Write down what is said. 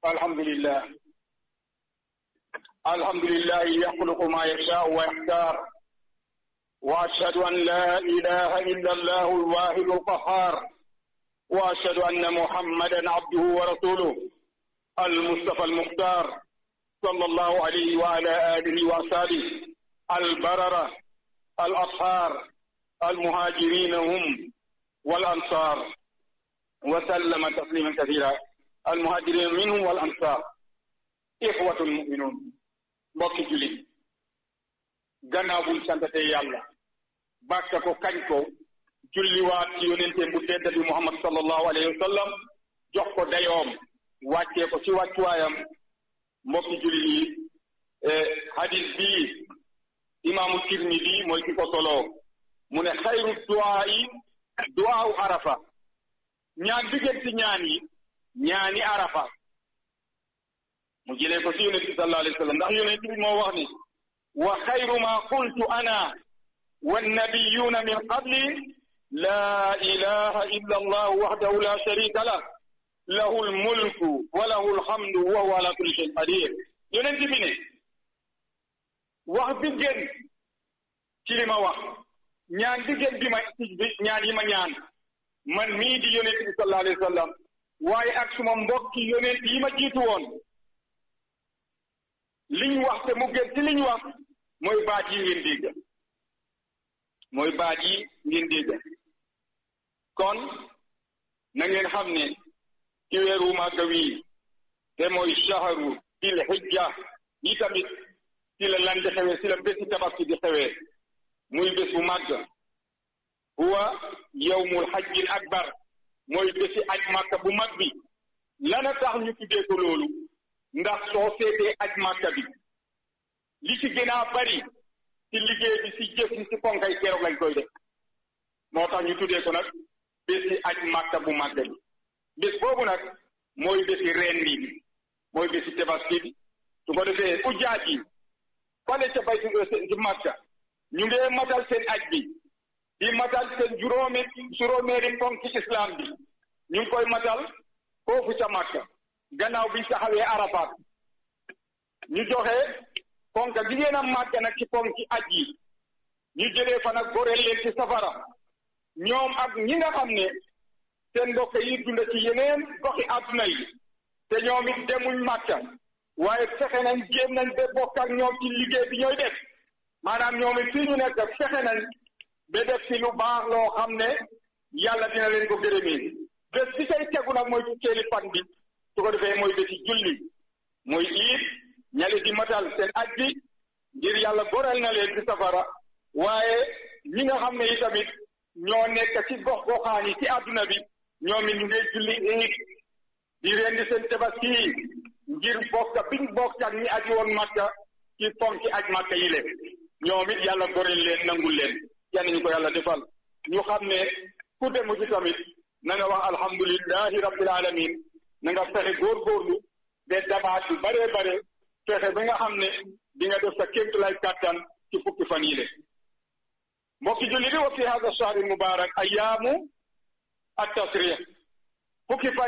الحمد لله الحمد لله يخلق ما يشاء ويختار واشهد ان لا اله الا الله الواحد القهار واشهد ان محمدا عبده ورسوله المصطفى المختار صلى الله عليه وعلى اله واصحابه البرره الاطهار المهاجرين هم والانصار وسلم تسليما كثيرا المهاجرين منهم والانصار إخوة المؤمنون mbokki julit gannaaw buñ santate yàlla bàkka ko kañ ko julliwaat ci yonente bu tedd bi muhammad sallallahu alayhi wa sallam jox ko dayoom wàccee ko ci wàccuwaayam mbokki julit yi hadis bii imaamu tirmidi mooy ki ko soloo mu ne xayru duwaa yi duwaawu arafa ñaan diggante ñaan yi ñaani arafa mu jëlee ko ci yonent bi sallallahu alayhi wa sallam ndax yonent bi moo wax ni wa xayru ma qultu ana wannabiyuna min qabli la ilaha illa allah wahdahu la sharika lah lahu lmulku wa lahu lhamdu wa huwa ala kulli shayin qadir yonent bi ne wax bi gën ci li ma wax ñaan bi gën bi ma ñaan yi ma ñaan man mii di yonent bi sallallahu alayhi wa sallam waaye ak suma mbokki yonent yi ma jiitu woon liñ wax te mu gën ci liñ wax mooy baat yi ngeen dégg mooy baat yi ngeen dégg kon na ngeen xam ne ci weeru màgga wii te mooy shaharu dil hijja yi tamit ci la lan di xewee ci la bési tabaski di xewee muy bés bu màgg huwa yawmul hajjil akbar mooy bési aj màkka bu mag bi lana tax ñu tuddee ko loolu ndax soo seetee aj màkka bi li ci gën a bari ci liggéey bi ci jëf yi ci ponkay keroog lañ koy def moo tax ñu tuddee ko nag bési aj màkka bu màgg bi bés boobu nag mooy bési rendi bi mooy bési tabaski bi su ko defee ujjaaj yi fale ca bay ci màkka ñu ngee matal seen aj bi di matal seen juróomi juróomeeri ponk ci islam bi ñu ngi koy matal foofu ca màkka gannaaw biñ taxawee arafaat ñu joxe ponk gi ngeen a màgg nag ci ponk ci aj yi ñu jëlee fa nag goreel leen ci safara ñoom ak ñi nga xam ne seen mbokk yi dund ci yeneen goxi àdduna yi te ñoom it demuñ màkka waaye fexe nañ jéem nañ ba bokk ak ñoom ci liggéey bi ñooy def maanaam ñoom it fii ñu nekk fexe nañ ba def ci lu baax loo xam ne yàlla dina leen ko gërëmee bés bi say tegu nag mooy fukkeeli fan bi su ko defee mooy bési julli mooy iit ñali di matal seen aj bi ngir yàlla goreel na leen ci safara waaye ñi nga xam ne itamit ñoo nekk ci gox goxaan yi ci àdduna bi ñoom it ñu ngi julli iit di rendi seen tabaski ngir bokk biñ bokk ak ñi aji woon màkka ci ponk ci aj màkka yi leen ñoom it yàlla goreel leen nangul leen yan ñu ko yàlla defal ñu xam ne ku demu ci tamit na nga wax alhamdulillahi rabbil alamin na nga fexe góorgóorlu ba dabaat yu bare bare fexe ba nga xam ne di nga def sa kéemtulay kàttan ci fukki fan yi le mbokki julli di wa fi hada shahri mubarak ayaamu at tasrih fukki fan